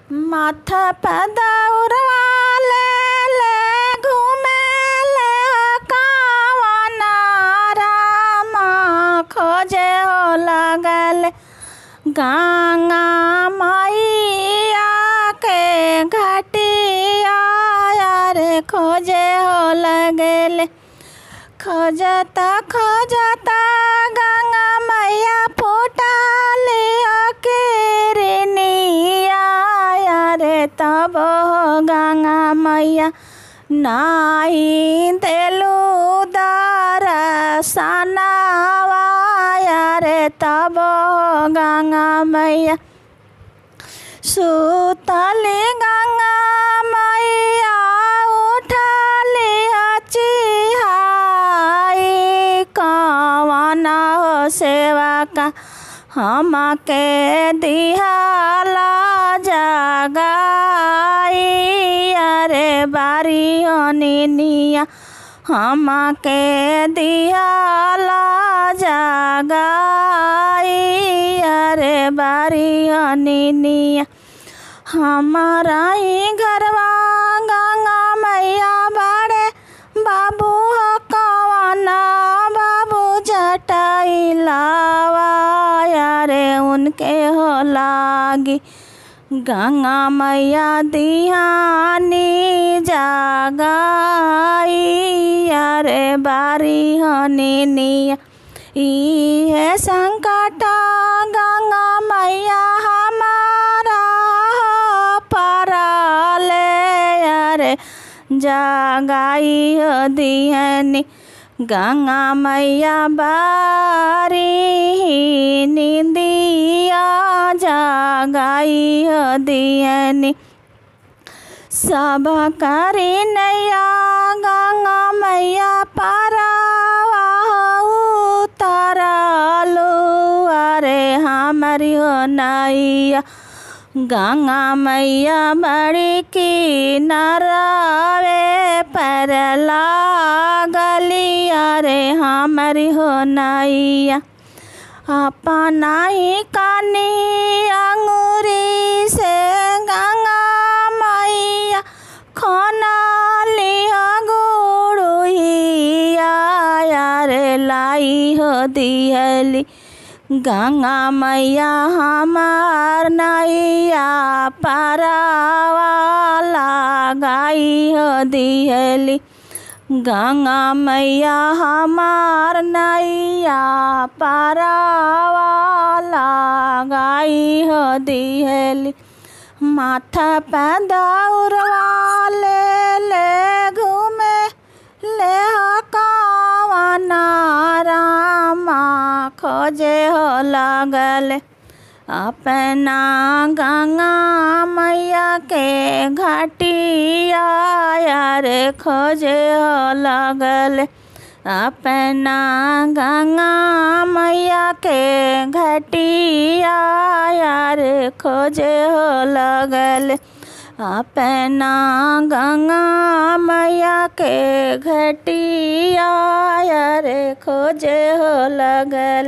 माथा पे दौड़वा ले ले घुमेले कावना रामा खोजे हो लगल गंगा मैया के घटिया रे खोजे हो लगल खोजता खोजता गंगा मैया फूटाली किरनिया रे तब हो गंगा मैया नाई देलू दरसनावा रे तब हो गंगा मैया सुतली गंगा मैया उठली चिहाई कवना हो सेवा का हमके दिहाला जगाई अरे बारी निनिया हमके दिहाला जगाई अरे बारी निनिया हमारा ही घरवा गंगा मैया बाड़े बाबू हो कवना बाबू जटाई लावा रे उनके हो लागी गंगा मैया दिहानी जागाई रे बारी हनी निया इहे संकट गंगा मैया हमारा परले अरे जगाई दिहनी गंगा मैया बारी निंदिया जगाई दिहनी सब करी नैया गंगा मैया पारावा उतरलू अरे हमारी हो नैया गंगा मैया बड़ी की नरावे पर लागली अरे हमारी हो नैया अपना ही कानी अंगूरी से गंगा मैया खाना लिया गुड़ुहिया रे लाई हो दिहली गंगा मैया हमार नैया पारावाला गाई हो दिहली गंगा मैया हमार नैया पारावाला गाई हो दिहली माथा पे दौड़वा ले ले घूमे ले कवना रामा खोजे हो लगल अपना गंगा मैया के घटिया रे खोजे हो लगल अपना गंगा मैया के घटिया रे खोजे हो लगल अपना गंगा मैया के घटिया रे खोजे हो लगल